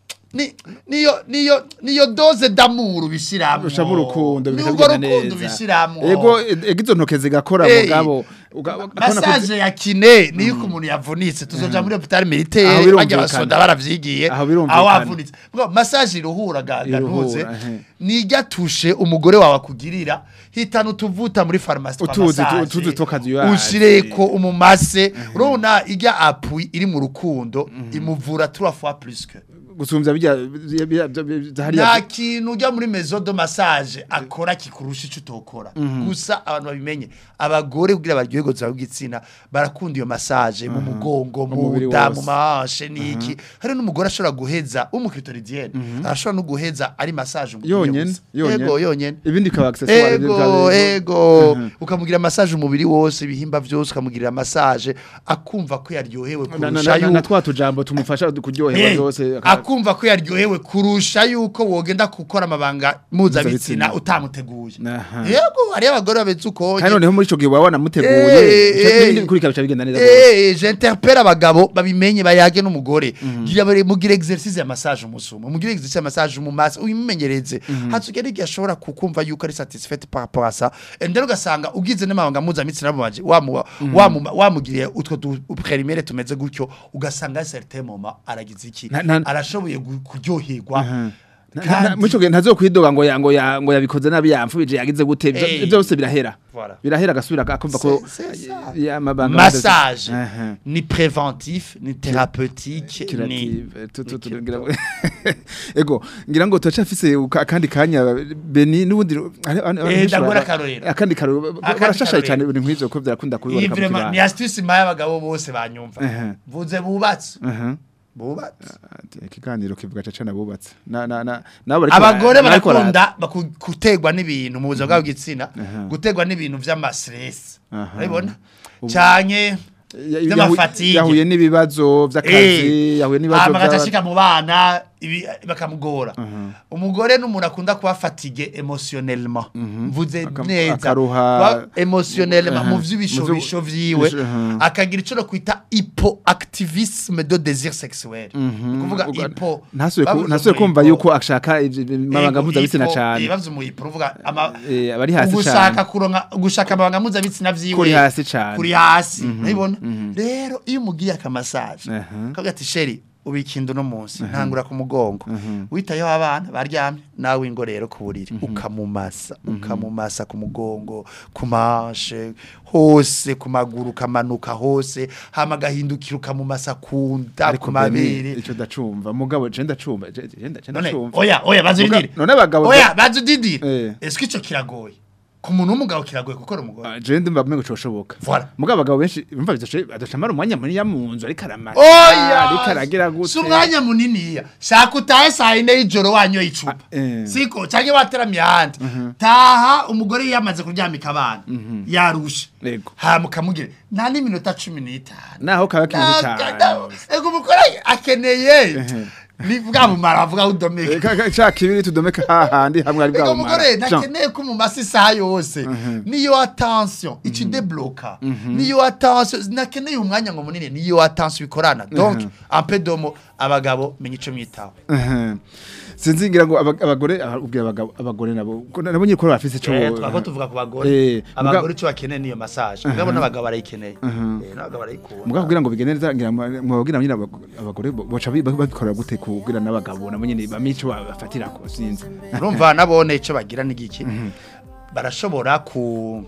ni niyo niyo niyo dose d'amour bishiramo ushamo urukundo Ni bikagenda urwo rukundo neza bishiramo ego ego izo ntoke zigakora Eh, mugabo uga- ukabona ko- massage ya kine niyo uko umuntu yavunitse tuzoja muri hôpital Aho militaire birumvikana. bajya basoda baravyigiye Aho birumvikana. aho wavunitse Bwo, massage iruhura ga- Iruhura, ganuze ehe. nijya tushe umugore wawe akugirira hitana utuvuta muri pharmacie twa Utuzi, tu- massage, utuzi tukazuyazi. ushireko umumase urabona ijya appui iri mu rukundo imuvura trois fois plus que gusumbya bijya bijya- bijya- bijya- nta hariya kintu ujya muri maison de massage akora kikurusha icyo utokora gusa abantu babimenye abagore kugira baryohe gutsa bw'igitsina barakunda iyo massage mu mugongo mu Umubiri nda wose. mu mahanshe n'iki hari n'umugore ashobora guheza w'umukritoridienne arashobora no guheza ari massage umubiri Yonyene, wose. yonyene. yego yonyene ibindi bikaba accessoire ego bikaba- ego ukamugira massage umubiri wose ibihimba byose ukamugirira massage akumva ko yaryohewe Na- na- kurusha na- na yuko twa tujambo tumufasha kuryoherwa Eh, byose akumva ko yaryohewe kurusha yuko wogenda gukora amabanga mpuzabitsina Mpuzabitsina. utamuteguye Aha. yego hariyo abagore babetse uko kandi noneho muri ico gihe waba wanamuteguye Eh, ico- eh. n'ibindi bikurikira bica bigenda neza rwose. Eh, j'interpelle abagabo babimenye bayage n'umugore gira bare mugira exercice ya massage umusuma mugira exercice ya massage mu maso uyimenyereze hatugere igihe ashobora kukumva yuko ari satisfait par rapport à ça and then ugasanga ugize n'amabanga mpuzabitsina mu baje wamu wamu wamugiriye utwo du- préliminaire tumeze gutyo ugasanga à certain moment aragize iki Na- na- arashoboye gu- kuryoherwa Aha. Na- Kandi- na- muri ico gihe ntazokwidoga ngo ya- ngo ya- ngo yabikoze nabi yamfubije yagize gute Ivyo- Eh. ivyo byose birahera Voilà. birahera agasubira akumva ko C'est- c'est ça. ya mabanga massage Aha. ni préventif ni thérapeutique ni Curative, tu- tu- tu- ngira ngo- ego ngira ngo turacafise uka- akandi kanya beni n'ubundi hari- hari- hari Eh, benshi ndagura bara- akarorero. akandi karorero Akandi barashashaye karorero. cyane ibintu nk'ivyo ko byarakunda iyi kubiboneka mu vraiment ni kibano astuce impaye abagabo bose banyumva Ehe. vuze bubatse Aha. bubatse Ati, ikiganiro kivuga caca nabubatse na na na nabo bariko abagore bara- bariko bara- barakunda baku- gutegwa n'ibintu mu buzima bwabo bw'igitsina Aha. gutegwa n'ibintu vy'amastress Aha. urabibona Ubu- canke Ya- vy'amafatigue. yahu- yahuye n'ibibazo vy'akazi yahuye n'ibibazo hama agaca vy'aba- ashika mu bana ibi- bakamugora umugore n'umuntu akunda kuba fatigue émotionnellement mvuze Akam- neza akaruha- kuba émotionnellement mu Aha. vy'ibishobisho Mu vyu- vyiwe bisho- aha. akagira ico no kwita hypoactivisme de désir sexuel ni kuvuga Uga- hypo ntasuye ku- bavuze ntasuye mu kumva hypo. yuko ashaka ivyo- amabanga Ego, mpuzabitsina hypo, cane eh, bavuze mu hypo uvuga ama Eh, abari hasi ugushaka cane kuronka gushaka amabanga mpuzabitsina vyiwe kuri hasi cane kuri hasi urabibona rero iyo umugiye akamasaje Aha. kavuga ati sheri ubikinda uno munsi ntangura ku mugongo witayeho abana baryamye nawe ingo rero ku buriri ukamumasa ukamumasa ku mugongo ku mashe hose ku maguru ukamanuka hose hama agahindukira ukamumasa ku nda ku mabere icyo ndacumva mugabo je ndacumva je je nda- je none ndacumva oya oya bazudidire Muga- none abagabo oya bazudidire Eh. eske ico kiragoye ku muntu w'umugabo kiragoye gukora umugore Ah, je ndumva mwe coshoboka Voilà. mugabo abagabo benshi bumva bidashoboye adashamara umwanya munini ya mu nzu ariko aramara oya ariko aragira gute si umwanya muniniya shaka utahe saa yine y'ijoro wanyoye icupa Ah, eh. siko cyangwa wateramye ahandi taha umugore yamaze kuryamika abana yarushe Yego. hama ukamubwira nta n'iminota cumi n'itanu naho kaba kintu Na- cyane na- ego umugore akeneye ni bwa bumara bavuga udomeka Eh, ka- ka- ca kibiri tudomeka hahandi hamwe ari ego bwa umugore bumara. ntakeneye ko mu masi isaha yose niyo attention iki debloka niyo attention nakeneye umwanya ngo munini niyo attention bikorana donc un peu domo abagabo menya ico mwitaho Ehe. sinzi ngira ngo aba- abagore ah, ubwira abagabo abagore nabo ko nabo nyine ko bafise ico Eh, twako tuvuga ku bagore Eh, abagore icyo bakeneye niyo massage mugabo n'abagabo barayikeneye eh n'abagabo barayikunda mugabo kugira ngo bigende neza ngira ngo mwabwira nyine abag- abagore bo- boca bi- babikora gute kugira n'abagabo nabo nyine bamenye ico bafatira ko sinzi urumva nabone icyo bagira n'igiki barashobora ku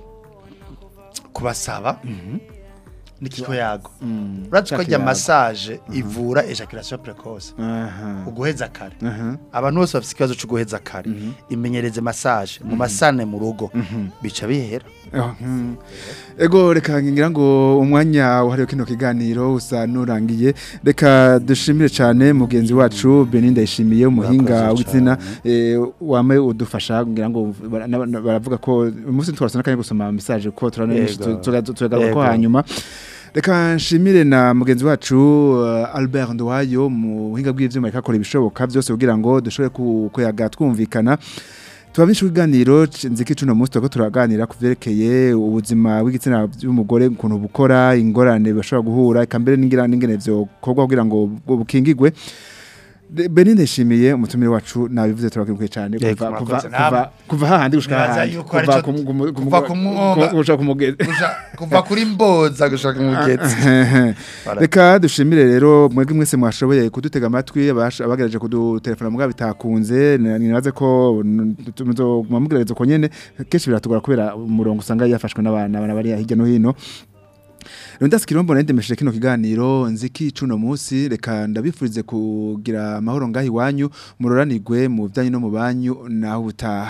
kubasaba n'ikiko yago uretse ko ajya Ikiyago. massage ivura ejaculation precoce aha uguheza kare aha abantu bose bafite ikibazo cyo guheza kare imenyereze massage mu masane mu rugo bica bihera Oh, mm. Ego reka ngira ngo umwanya wahariwe kino kiganiro usa nurangiye reka dushimire cyane mugenzi wacu Benin ndayishimiye umuhinga Murakoze w'itsina eh, wame udufasha ngira ngo bara- na- na- baravuga ko umunsi twarasana kandi gusoma message ko turane Yego. turagaruka ko Yego. hanyuma Reka nshimire na mugenzi wacu uh, Albert Ndwayo mu buhinga bw'ivyuma ikakora ibishoboka byose kugira ngo dushobore ku- kuyaga twumvikana tubamisha ibiganiro nziki cuno munsi turiko turaganira ku vyerekeye ubuzima bw'igitsina by'umugore ukuntu bukora ingorane bashobora guhura eka mbere n'ingira n'ingene vyokorwa kugira ngo bu- bukingigwe De- Benin ndashimiye umutumire wacu nabivuze turakibuke cyane Yego, kuva kuva murakoze. kuva kuva hahandi gushika Nibaza hahandi yuko kuva arico- ku mu- ku mu- kuva ku mwonga. ku- gushika ku mugezi Kuja- kuva kuri mboza gushaka umugetsi Voilà. reka dushimire rero mwebwe mwese mwashoboye kudutega amatwi abash- abagerageje kudutelefona mugabo bitakunze n- nibaze ko muzomubwirageza ko nyene kenshi biratugora kubera umurongo usanga yafashwe n'abana abana bari hirya no hino rero ndasikira mbona ndemesheje kino kiganiro nziki cuno munsi reka ndabifurize kugira amahoro ngaho iwanyu muroranirwe mu byanyu no mu banyu naho ubutaha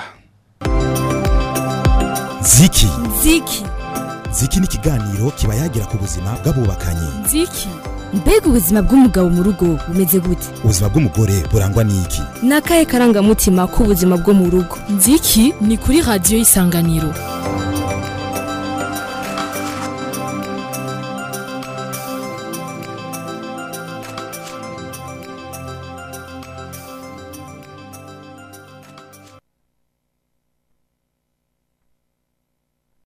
ziki ziki ziki ni ikiganiro kiba yagira ku buzima bw'abubakanye nziki mbega ubuzima bw'umugabo mu rugo bumeze gute ubuzima bw'umugore burangwa n'iki ni akahe karangamutima k'ubuzima bwo mu rugo nziki ni kuri radiyo isanganiro